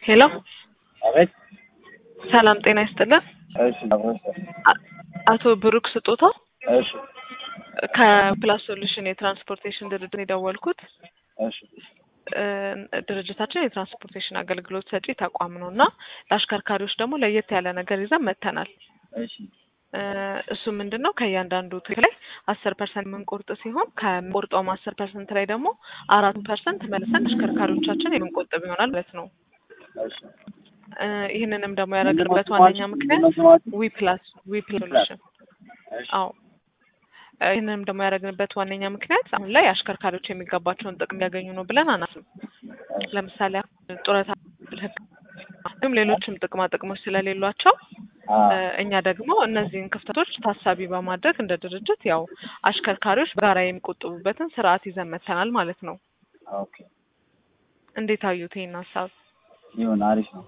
ሄሎ አቤት። ሰላም ጤና ይስጥልን። እሺ አብሮሽ አ- አቶ ብሩክ ስጦታው እሺ ከፕላስ ሶሉሽን የትራንስፖርቴሽን ድርጅት ነው የደወልኩት። እሺ እ፣ ድርጅታችን የትራንስፖርቴሽን አገልግሎት ሰጪ ተቋም ነው እና ለአሽከርካሪዎች ደግሞ ለየት ያለ ነገር ይዘን መጥተናል። እሺ እ፣ እሱ ምንድን ነው ከእያንዳንዱ ትኬት ላይ አስር ፐርሰንት የምንቆርጥ ሲሆን ከምንቆርጠውም አስር ፐርሰንት ላይ ደግሞ አራት ፐርሰንት መልሰን አሽከርካሪዎቻችን የምንቆጥብ ይሆናል ማለት ነው። እሺ እ፣ ይህንንም ደግሞ ያደረግንበት ምንድነው ዋነኛ ስማችሁ? ምክንያት ምንድነው ስማችሁ? ዊ ፕላስ ዊ ፕላስ ሶሉሽን እሺ አዎ እ፣ ይህንንም ደግሞ ያደረግንበት ዋነኛ ምክንያት አሁን ላይ አሽከርካሪዎች የሚገባቸውን ጥቅም ያገኙ ነው ብለን አናስብም። ለምሳሌ አሁን ጡረታ፣ ሕክምና እንዲሁም ሌሎችም ጥቅማ ጥቅሞች ስለሌሏቸው አ እ፣ እኛ ደግሞ እነዚህን ክፍተቶች ታሳቢ በማድረግ እንደ ድርጅት ያው አሽከርካሪዎች በጋራ የሚቆጥቡበትን ስርዓት ይዘን መጥተናል ማለት ነው። ኦኬ እንዴት አዩት ይህን ሀሳብ? ይሁን አሪፍ ነው።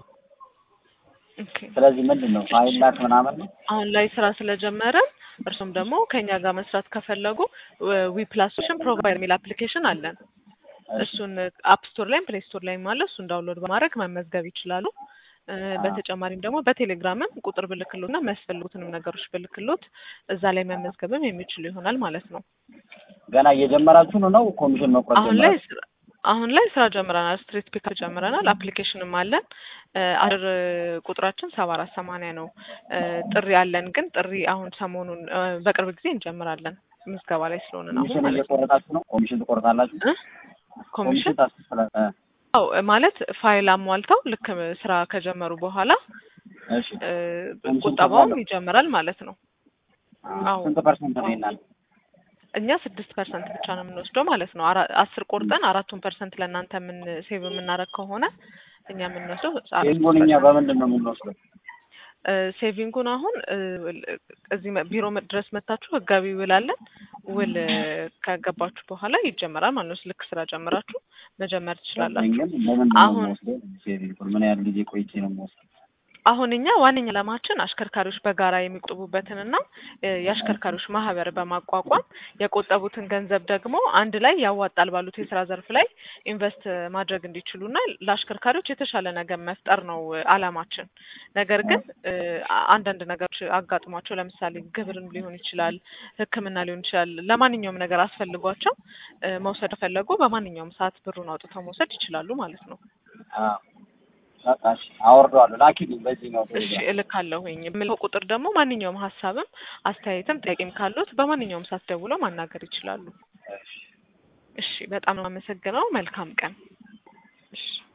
ኦኬ። ስለዚህ ምንድን ነው ፋይል ላክ ምናምን ነው? አሁን ላይ ስራ ስለጀመረን እርሱም ደግሞ ከኛ ጋር መስራት ከፈለጉ ዊ ፕላስ ሶሉሽን ፕሮቫይደር የሚል አፕሊኬሽን አለን። እሺ እሱን አፕ ስቶር ላይም ፕሌይ ስቶር ላይም አለ። እሱን ዳውንሎድ በማድረግ መመዝገብ ይችላሉ። እ፣ በተጨማሪም ደግሞ በቴሌግራምም ቁጥር ብልክሎት እና የሚያስፈልጉትንም ነገሮች ብልክሎት እዛ ላይ መመዝገብም የሚችሉ ይሆናል ማለት ነው። ገና እየጀመራችሁ ነው ነው ኮሚሽን መቁረጥ አሁን ላይ ጀመራችሁ? ስራ አሁን ላይ ስራ ጀምረናል። ስትሪት ፒክ ጀምረናል። አፕሊኬሽንም አለን። እ፣ አድር ቁጥራችን ሰባ አራት ሰማንያ ነው። እ፣ ጥሪ አለን ግን ጥሪ አሁን ሰሞኑን እ፣ በቅርብ ጊዜ እንጀምራለን። ምዝገባ ላይ ስለሆነ ነው አሁን ኮሚሽን ማለት ነው። እየቆረጣችሁ ነው? ኮሚሽን ትቆርጣላችሁ? እ? ኮሚሽን ታስከፍላ እ፣ አዎ ማለት ፋይል አሟልተው ልክ ስራ ከጀመሩ በኋላ እሺ እ፣ ኮሚሽን ቁጠባውም ከፍላለሁ? ይጀምራል ማለት ነው። አዎ። ስንት ፐርሰንት ነው ይናል? እኛ ስድስት ፐርሰንት ብቻ ነው የምንወስደው ማለት ነው። አራ- አስር ቆርጠን አራቱን ፐርሰንት ለእናንተ ምን ሴቭ የምናደርግ ከሆነ እኛ የምንወስደው አራት ይህን እኛ በምንድን ነው የምንወስደው? እ፣ ሴቪንጉን አሁን እ፣ እዚህ መ- ቢሮ መ- ድረስ መታችሁ ህጋዊ ውል አለን። ውል እ፣ ከገባችሁ በኋላ ይጀመራል ማለት ነው። ልክ ስራ ጀምራችሁ መጀመር ትችላላችሁ። ግን በምንድን ነው አሁን የምወስደው? ሴቪንግ ምን ያህል ጊዜ ቆይቼ ነው የምወስደው? አሁን እኛ ዋነኛ ዓላማችን አሽከርካሪዎች በጋራ የሚቆጥቡበትንና እ፣ የአሽከርካሪዎች ማህበር በማቋቋም የቆጠቡትን ገንዘብ ደግሞ አንድ ላይ ያዋጣል ባሉት የስራ ዘርፍ ላይ ኢንቨስት ማድረግ እንዲችሉና ለአሽከርካሪዎች የተሻለ ነገር መፍጠር ነው እ፣ ዓላማችን። ነገር ግን እ፣ አ- አንዳንድ ነገሮች አጋጥሟቸው ለምሳሌ ግብርም ሊሆን ይችላል፣ ሕክምና ሊሆን ይችላል። ለማንኛውም ነገር አስፈልጓቸው እ፣ መውሰድ ከፈለጉ በማንኛውም ሰዓት ብሩን አውጥተው መውሰድ ይችላሉ ማለት ነው። አዎ በቃ እሺ፣ አወርደዋለሁ። ላኪልኝ በዚህ ነው እሺ እልካለሁኝ። የምልከው ቁጥር ደግሞ ማንኛውም ሀሳብም አስተያየትም ጥያቄም ካሉት በማንኛውም ሰዓት ደውለው ማናገር ይችላሉ። እሺ፣ በጣም ነው አመሰግነው። መልካም ቀን። እሺ